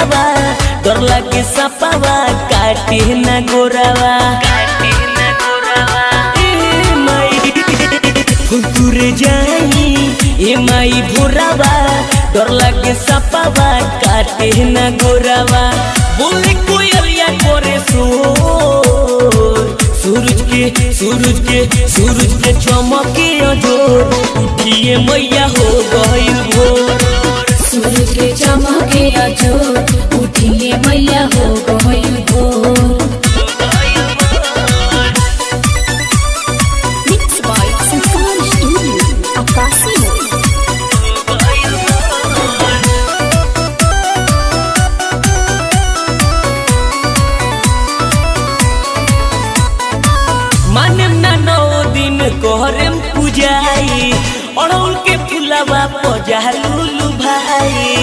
भोरावा डर लागे सपावा काटे न गोरावा ए माई फुलतुरे जाई ए माई भोरावा डर लागे सपावा काटे न गोरावा बोले कोयलिया करे सो सूरज के सूरज के सूरज के चमके अजोर उठिए मैया हो गइल भोर सूरज के चमके अजो उठिए मैया हो गइल भोर Mixed by Sultan Studio, Akasi Mode. माने ना नौ दिन कोहरम पूजाई अड़ौल के फुलावा पजालू भाई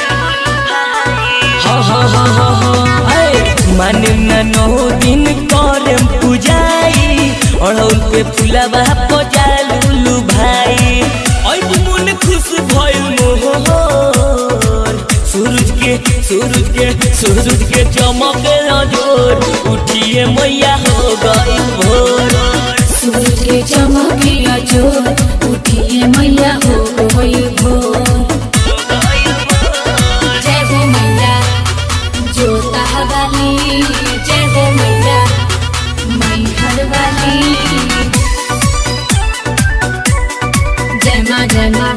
हाँ हाँ हाँ हाँ हाँ ऐ, माने ना नौ दिन कोहरम पूजाई अड़ौल के फुलावा पजालू भाई ऐ मन खुश भइल मोहर सूरज के सूरज के सूरज के चमक जोर उठिए मैया हो गई भोर सूरज के चमके अजो उठिए मैया हो गइल भोर जय हो मैया जोता वाली जय हो मैया मैहर वाली जय माँ जय माँ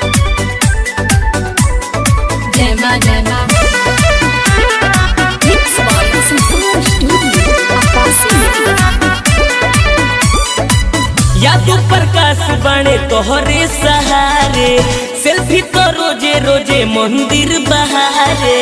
जय माँ जय माँ Mixed by Sultan Studio, Akasi Mode. यादो प्रकाश बने तोहरे सहारे सेल्फी तो रोजे रोजे मंदिर बहारे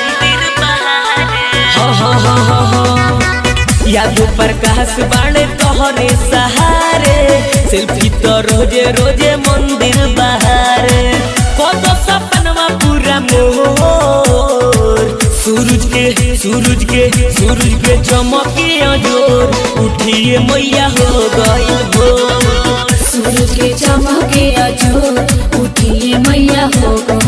हाँ हाँ हाँ हाँ हाँ यादो प्रकाश बने तोहरे सहारे सेल्फी तो रोजे रोजे मंदिर बहारे कदो सपनवा पूरा मोर सूरज के सूरज के सूरज के चमके जोर उठिए मैया हो गई भोर सूरज के चमके अजो उठिए मैया हो गो